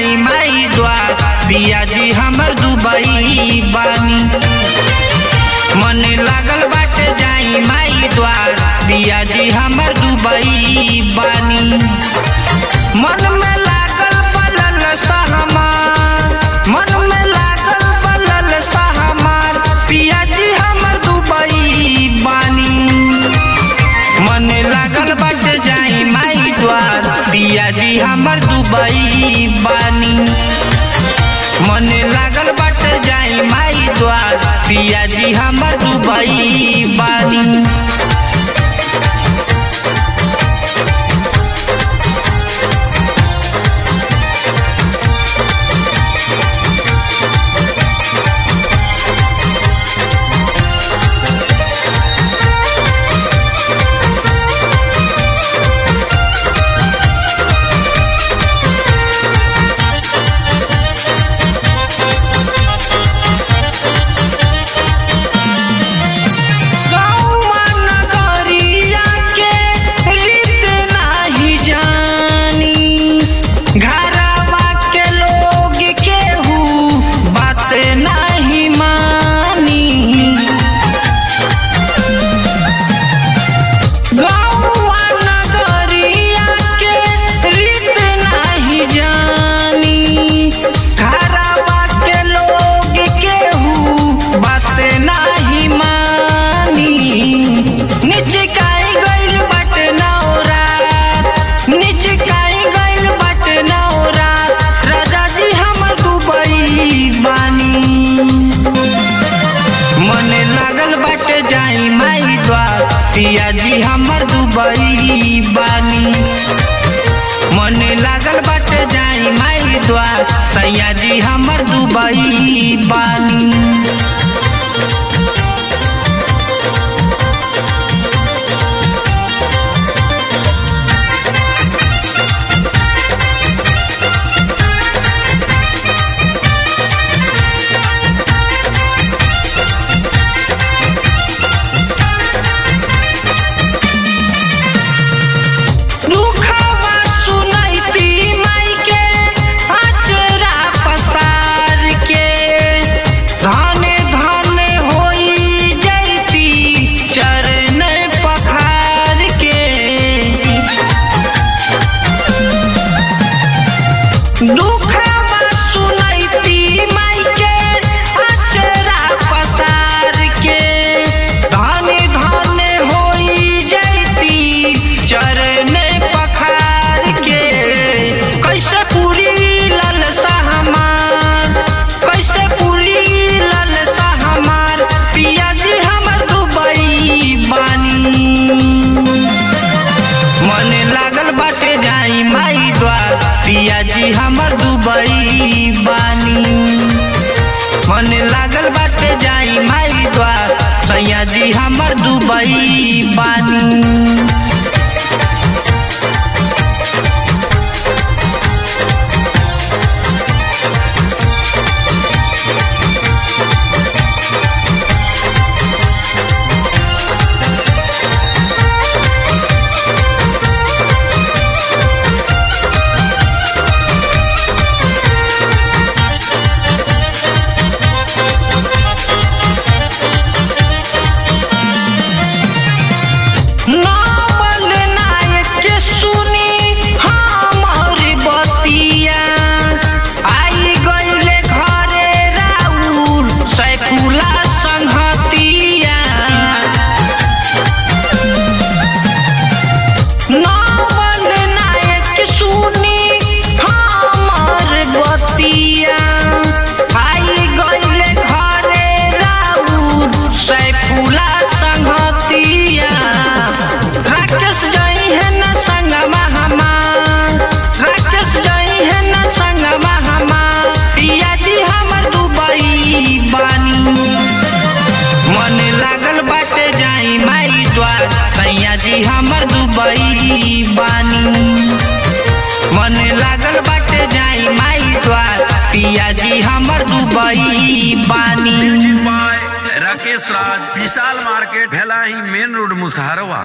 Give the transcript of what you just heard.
जाई माई द्वार पिया जी हमर दुबई बानी मन लागल बाटे जाई माई द्वार पिया जी हमर दुबई बानी मन में लागल पलल सहमार मन में लागल पलल सहमार पिया जी हमर दुबई बानी मन लागल बट जाई माई द्वार पिया जी हमर दुबई बानी मन लागल बट जाई माई द्वार पिया जी हमर दुबई बानी गौवा नगरिया के रीत नाही जानी घरवा के लोग केहू बात नाही मानी गौवा नगरिया के रीत नाही जानी घरवा के लोग केहू बात नाही मानी निचकाई गइल बट नौरात निचकाई गइल बट नौरात राजा जी हमर दुबई बानी मन लागल बट जाई माई द्वार पिया जी हमर दुबई बानी मन लागल बट जाई माई द्वार सैया जी हमर दुबई बानी दुखवा सुनैती माई के अचरा पसार के धन धन होई जैती चरण पखार के दुखवा सुनैती माई के अचरा पसार के धन धन होई जैती चरण पखार के कैसे पूरी लल सहमार कैसे पूरी लल सहमार पिया जी हमर दुबई बानी मन लागल बाटे जाई माई द्वार पिया जी हमर दुबई बानी मन लागल बाटे जाई माई द्वार सैया जी हमर दुबई बानी नावल नायक के सुनी हमर बतिया आई गइले घरे राउर सैफुला संहतिया नावल नायक के सुनी हमर बतिया आई गइले घरे राउर सैफुला संहतिया राकेश जई है न संगमा हमार राकेश जई है न संगमा हमार पिया जी हमर दुबई बानी मन लागल बाटे जाई माई द्वार सैया जी हमर दुबई बानी मन लागल बाटे जाई माई द्वार पिया जी हमर दुबई बानी Rakesh Raj Vishal market Bhelahi main road Musaharwa